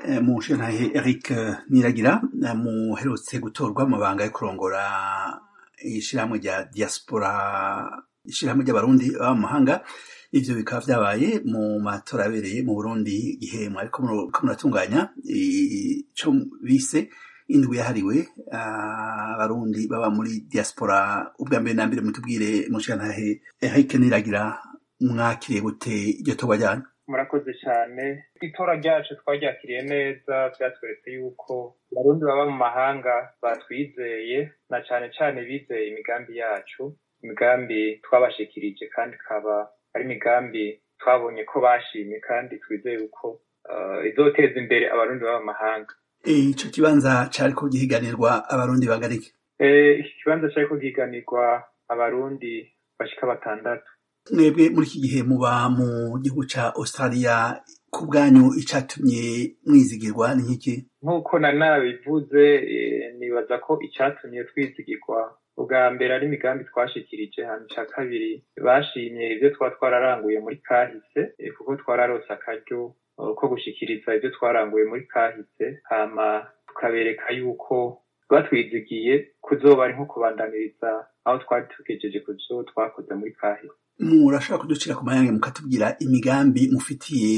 mushintahe Eric Niragira muherutse gutorwa mu mabanga yo kurongora ishirahamwe rya diaspora ishirahamwe ry'abarundi baba mu mahanga ivyo bikaba vyabaye mu matora abereye mu Burundi igihe mwariko muratunganya ico bise indwi yahariwe abarundi baba muri diaspora ubwa mbere na mbere mutubwire mushintahe Eric Niragira mwakiriye gute iryo torwa ryanyu murakoze cyane itora ryacu twaryakiriye neza byatweretse yuko abarundi baba mu mahanga batwizeye na cyane cyane bizeye imigambi yacu imigambi twabashikirije kandi ikaba ari imigambi twabonye ko bashimye kandi twizeye uko izoteza imbere abarundi baba mu mahanga ico kibanza cariko gihiganirwa abarundi bagarike iki kibanza cariko gihiganirwa abarundi bashika batandatu mwebwe muri iki gihe muba mu gihugu ca australia ku bwanyu icatumye mwizigirwa ni nk'iki nk'uko na nabivuze nibaza ko icatumye twizigirwa ubwa mbere ari imigambi twashikirije hano ca kabiri bashimye ivyo twaba twararanguye muri kahise kuko twararose akaryo ko gushikiriza ivyo twaranguye muri kahise hama tukabereka yuko batwizigiye kuzoba ari nko kubandaniriza aho twari tugejeje ku vyo twakoze muri kahise murashobora kuducira ku mayange mukatubwira imigambi mufitiye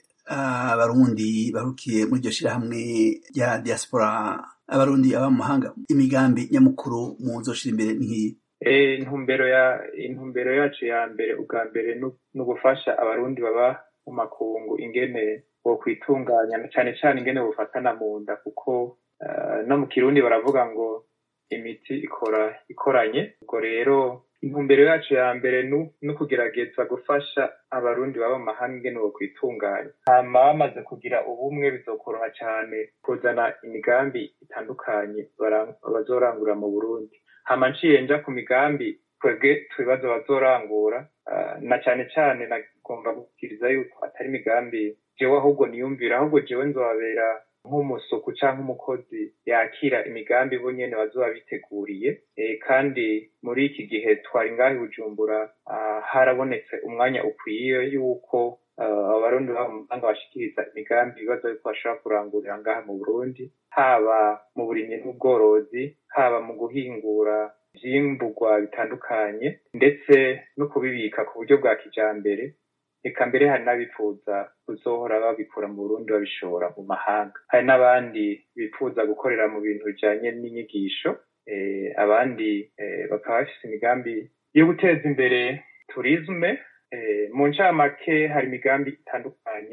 abarundi barukiye muri iryo shirahamwe rya diaspora abarundi aba mu mahanga imigambi nyamukuru muzoshira imbere nk'iyi intumbero ya intumbero yacu ya mbere ubwa mbere ni ugufasha abarundi baba mu makungu ingene bo kwitunganya cyane cyane ingene bufatana mu nda kuko no mu kirundi baravuga ngo imiti ikora ikoranye ubwo rero intumbero yacu ya mbere no kugerageza gufasha abarundi baba mu mahanga ingene bo kwitunganya hama bamaze kugira ubumwe bizokoroha cyane kuzana imigambi itandukanye bazorangura mu burundi hama nciye nja ku migambi twebwe tubibazo bazorangura na cyane cyane nagomba gukiriza yuko atari imigambi jewe ahubwo niyumvira ahubwo jewe nzobabera nk'umusuku cyangwa umukozi yakira imigambi bo nyene bazoba biteguriye kandi muri iki gihe twari ngaho i bujumbura harabonetse umwanya ukwiye yuko abarundi baba mu mahanga bashikiriza imigambi ibibazo yuko bashobora kurangurira ngaha mu burundi haba mu burimyi n'ubworozi haba mu guhingura ivyimburwa bitandukanye ndetse no kubibika ku buryo bwa kijambere eka mbere hari n'abifuza kuzohora babikura mu burundi babishora mu mahanga hari n'abandi bifuza gukorera mu bintu bijanye n'inyigisho abandi bakaba bafise imigambi yo guteza imbere turisme mu ncamake hari imigambi itandukanye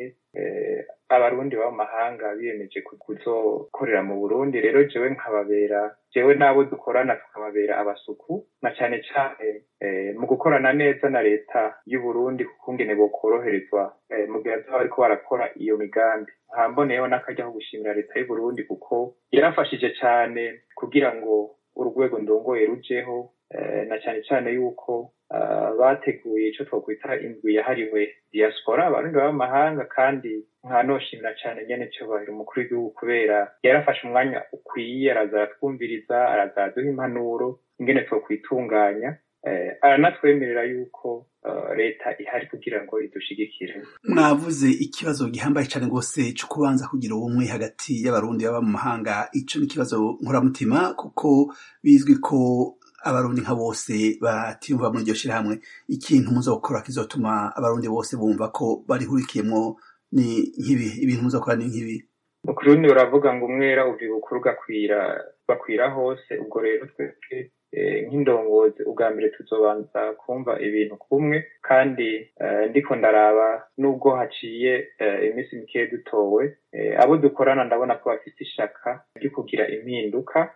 abarundi baba mu mahanga biyemeje kuzokorera mu burundi rero jewe nkababera jewe n'abo dukorana tukababera abasuku na cane cane mu gukorana neza na leta y'uburundi kuko ngene bokoroherezwa mu gihe bazoba bariko barakora iyo migambi hamboneyeho n'akarya ko gushimira leta y'uburundi kuko yarafashije cane kugira ngo urwego ndongoye rujeho na cane cane yuko bateguye ico twokwita indwi yahariwe diaspora abarundi baba mu mahanga kandi nkanoshimira cane nyene cobahiro umukuru w'igihugu kubera yarafashe umwanya ukwiye araza aratwumviriza araza araduha impanuro ingene twokwitunganya aranatwemerera yuko leta ihari kugira ngo idushigikire mwavuze ikibazo gihambaye cane rwose co kubanza kugira ubumwe hagati y'abarundi baba mu mahanga ico ni ikibazo nkoramutima kuko bizwi ko abarundi nka bose batiyumva muri iryo shirahamwe ikintu muzokora kizotuma abarundi bose bumva ko barihurikiyemwo ni nk'ibi ibintu muzokora ni nk'ibi mu kirundi baravuga ngo umwera uvyuka ugakwira bakwira hose ubwo rero twebwe nk'indongozi ubwa mbere tuzobanza kumva ibintu kumwe kandi ndiko ndaraba nubwo haciye iminsi mikeya dutowe abo dukorana ndabona ko bafite ishaka ryo kugira impinduka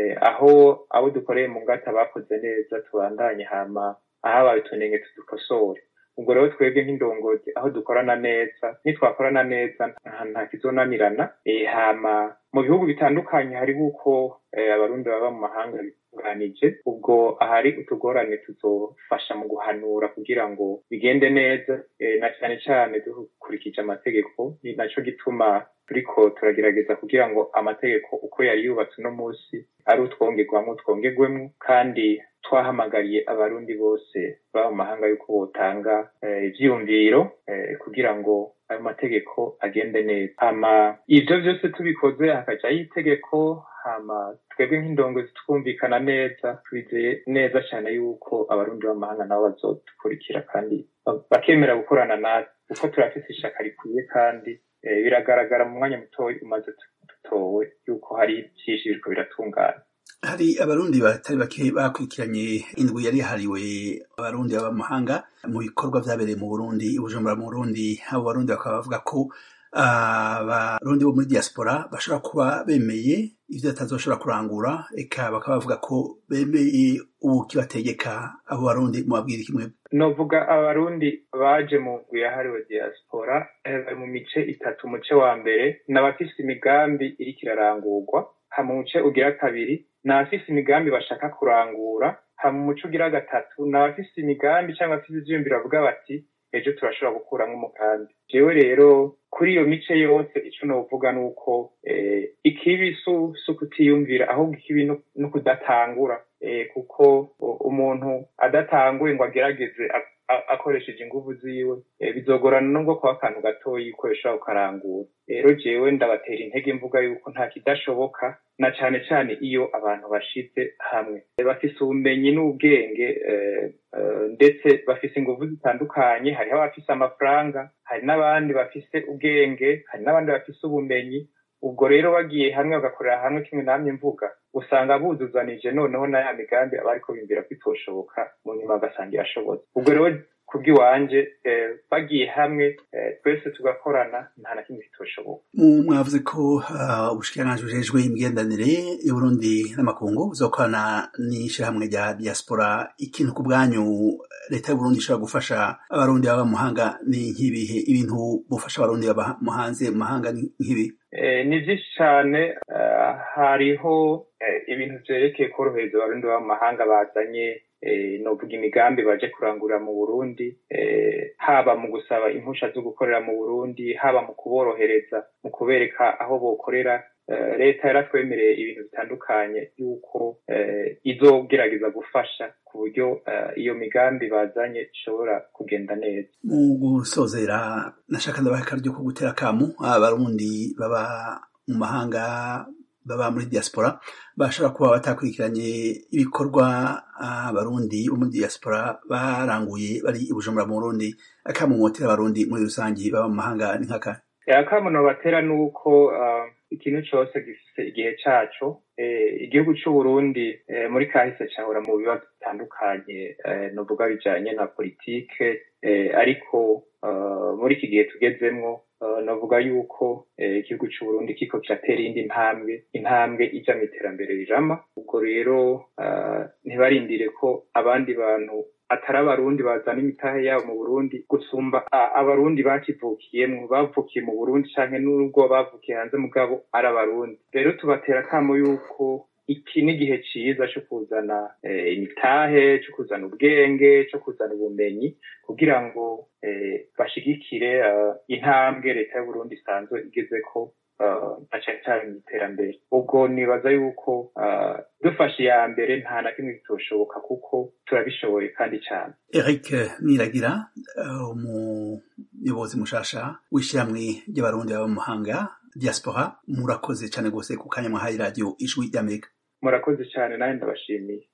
aho abo dukoreye mu ngata bakoze neza tubandanye hama ahabaye utunenge tudukosore ubwo rero twebwe nk'indongozi aho dukorana neza nitwakorana neza nta kizonanirana hama mu bihugu bitandukanye hariho uko abarundi baba mu mahanga bitunganije ubwo ahari utugorane tuzofasha mu guhanura kugira ngo bigende neza na cyane cyane dukurikije amategeko ni naco gituma turiko turagerageza kugira ngo amategeko uko yari yubatse uno munsi ari utwongerwamwo twongerwemwo kandi twahamagariye abarundi bose baba mu mahanga yuko botanga ivyiyumviro kugira ngo ayo mategeko agende neza hama ivyo vyose tubikoze hakajaho itegeko hama twebwe nk'indongozi twumvikana neza twizeye neza cyane yuko abarundi b'amahanga nabo bazodukurikira kandi bakemera gukorana natwe kuko turafise ishaka rikwiye kandi biragaragara mu mwanya mutoya umaze dutowe yuko hari vyinshi biriko biratungana hari abarundi batari bake bakurikiranye indwi yari yahariwe abarundi b'amahanga mu bikorwa vyabereye mu burundi i bujumbura mu burundi abo barundi bakaba bavuga ko abarundi bo muri diaspora bashobora kuba bemeye ivyo batazoshobora kurangura eka bakaba bavuga ko bemeye ubu kibategeka abo barundi mubabwira kimwe novuga abarundi baje mu ndwi yahariwe diaspora bari mu mice itatu umuce wa mbere n'abafise imigambi iriko irarangurwa hama umuce ugira kabiri n'abafise imigambi bashaka kurangura hama umuce ugira gatatu n'abafise imigambi cyangwa afise ivyiyumviro bavuga bati ejo turashobora gukuramwo umugambi jewe rero kuri iyo mice yose ico novuga ni uko ikibi si ukutiyumvira ahubwo ikibi ni ukudatangura kuko umuntu adatanguye ngo agerageze akoresheje inguvu ziwe bizogorana nubwo kuba akantu gatoyi ukoresha ukarangura rero jewe ndabatera intege mvuga yuko nta kidashoboka na cane cane iyo abantu bashize hamwe bafise ubumenyi n'ubwenge ndetse bafise inguvu zitandukanye hariho abafise amafaranga hari n'abandi bafise ubwenge hari n'abandi bafise ubumenyi ubwo rero bagiye hamwe bagakorera hamwe kimwe namwe mvuga usanga buzuzanije noneho na ya migambi aba ariko bimvira ko itoshoboka mu nyuma bagasanga irashobotse ubwo rero kubw'iwanje bagiye hamwe twese tugakorana nta na kimwe kitoshoboka mwavuze ko ubushikiranganji bujejwe imigendanire y'uburundi n'amakungu buzokorana n'ishirahamwe rya diaspora ikintu ku bwanyu leta y'uburundi ishobora gufasha abarundi baba mu mahanga ni nk'ibihe ibintu bufasha abarundi baba mu hanze mu mahanga ni nk'ibi ni byinshi cyane hariho ibintu vyerekeye korohereza abarundi baba mu mahanga bazanye novuga imigambi baje kurangurira mu burundi haba mu gusaba impusha zo gukorera mu burundi haba mu kuborohereza mu kubereka aho bokorera leta yaratwemereye ibintu bitandukanye y'uko izogerageza gufasha ku buryo iyo migambi bazanye ishobora kugenda neza mu gusozera nashaka ndabaha akaryo ko gutera akamu abarundi baba mu mahanga baba muri diaspora bashobora kuba batakurikiranye ibikorwa abarundi bo muri diaspora baranguye bari i bujumbura mu burundi akamumotera abarundi muri rusange baba mu mahanga ni nkaka akamuno batera ni uko ikintu cyose gifite igihe cyaco igihugu c'uburundi muri kahise cahora mu bibazo bitandukanye novuga bijanye na politike ariko muri iki gihe tugezemwo navuga yuko igihugu c'uburundi kiko kiratera iyindi ntambwe intambwe ija mu iterambere rirama ubwo rero ntibarindire ko abandi bantu atari abarundi bazana imitahe yabo mu burundi gusumba abarundi bakivukiyemwo bavukiye mu burundi canke n'ubwo bavukiye hanze mugabo ari abarundi rero tubatera akamo yuko iki ni igihe ciza co kuzana imitahe co kuzana ubwenge co kuzana ubumenyi kugira ngo bashigikire intambwe leta y'uburundi isanzwe igezeko na cane cane mu iterambere ubwo nibaza yuko dufashe iya mbere nta na kimwe kitoshoboka kuko turabishoboye kandi cane eric niragira umuyobozi mushasha w'ishyirahamwe ry'abarundi baba mu mahanga diaspora murakoze cane rwose ku kanya mwahaye radiyo ijwi ry'amerika murakoze cane nawe ndabashimiye